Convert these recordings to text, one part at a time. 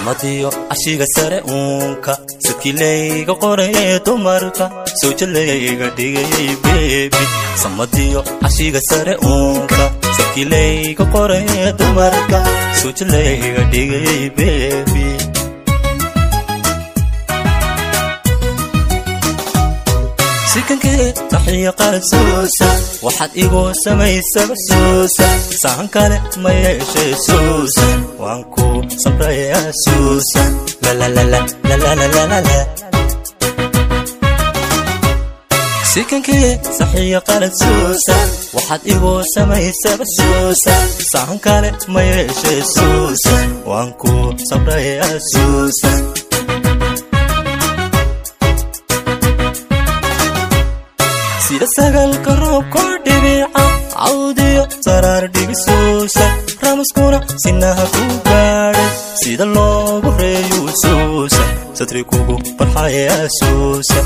samadiyo cashiga sare uunka sakilayga qorayee dumarka sawjalayga dhigayay bebi samadiyo cashiga sare uunka sakilayga qorayee dumarka sawjalayga dhigayay bebi sikankee taxiya qaad suusa waxaad igu samaysaba suusa sahan kale ma yeeshee suusa waan ku samrayaa suusa lalalalalalalalala sikankee saxiya qalad suusa waxaad igu samaysaba suusa sahan kale ma yeeshee suusa waan ku samrayaa suusa sida sagalka roobko dhibica cawdiyo saraar dhigisuusa ramaskuna sinaha ku gaadhay sida loogu reeyuu suusa satri kugu barxayaa suusa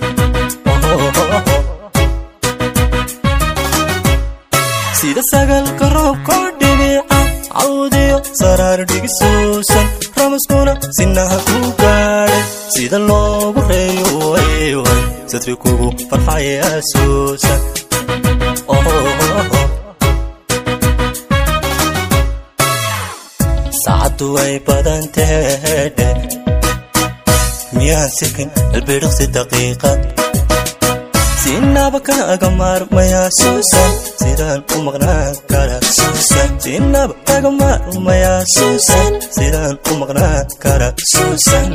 sida sagalka roobko dhibica cawdiyo saraar dhigisuusan ramaskuna sinaha ku gaadhay sida loogu reeyo waywan satri kugu farxayaa suusa saacaddu way badan teedhe miyaan sikin albidhiqsi daqiiqad sinaba kaaga maarmayaa suusan sidaan u maqnaan kara suusan sinaba kaaga maarmayaa suusan sidaan u maqnaan kara suusan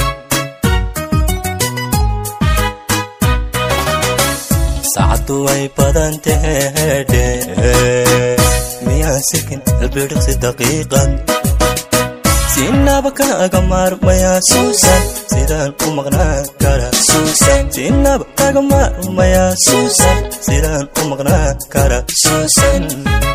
saacaddu way badan teedhe miyaan sikin albidhiqsi daqiiqad sinaba kaaga maarmayaa suusan sidaan u maqnaan kara suusan sinaba kaaga maarmayaa suusan sidaan u maqnaan kara suusan